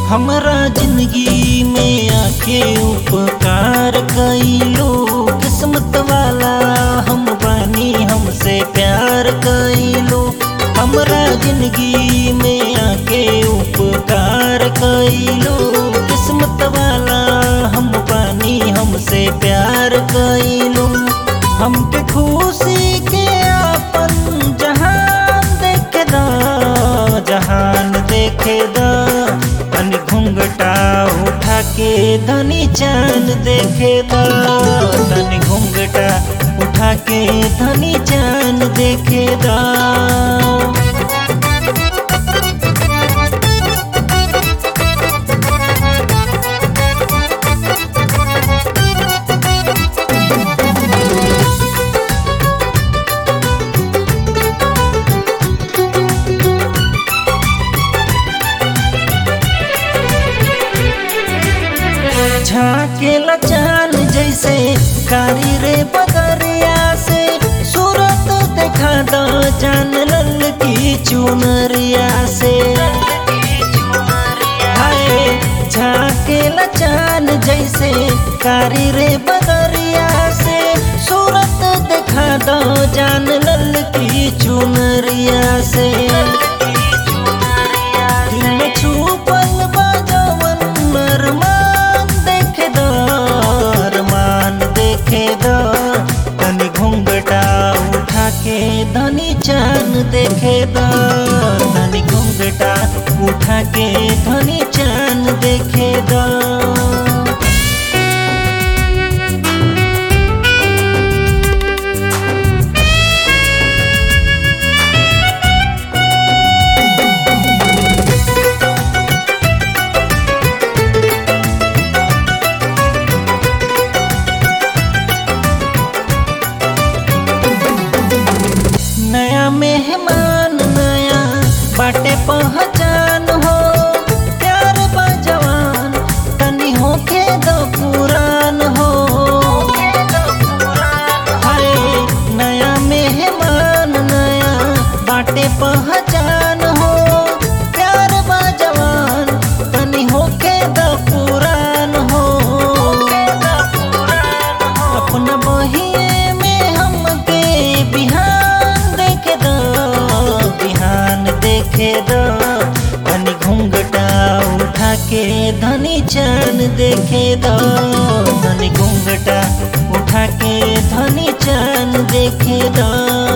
हमरा जिंदगी में आके उपकार कइलो किस्मत वाला हम बानी हमसे प्यार कइलो हमरा जिंदगी में आके उपकार कइलो किस्मत वाला हम बानी हमसे प्यार कइलो हमके खुशी के अपन जहान देखे दा जहान देखे दा तनी घुंघटा उठा के धनी चांद देखे दा तनी घुंघटा उठा के धनी चांद देखे दा झाकेला चांद जैसे कारी रे बदरिया से सूरत देखा दो जान लल की चुनरिया से हाय झाकेला चांद जैसे कारी रे बदरिया से सूरत देखा दो जान लल की चुनरिया से दिल में छुपल बा जवन अरमान देखे दो अरमान देखे दो तनी घुंघटा उठा के धनी चांद देखे दो तनी घुंघटा उठा के धनी चांद देखे दो नया मेहमान नया बाटे पहचान हो प्यार बा जवान तनी होके दो पुरान हो हाय नया मेहमान नया बाटे पहचान हो प्यार बा जवान तनी होके दो पुरान हो अपना बहिए में हमके बिहान देखे दो बिहान देखे दो धनी घूंघटा उठा के धनी चांद देखे दो धनी घूंघटा उठा के धनी चांद देखे दो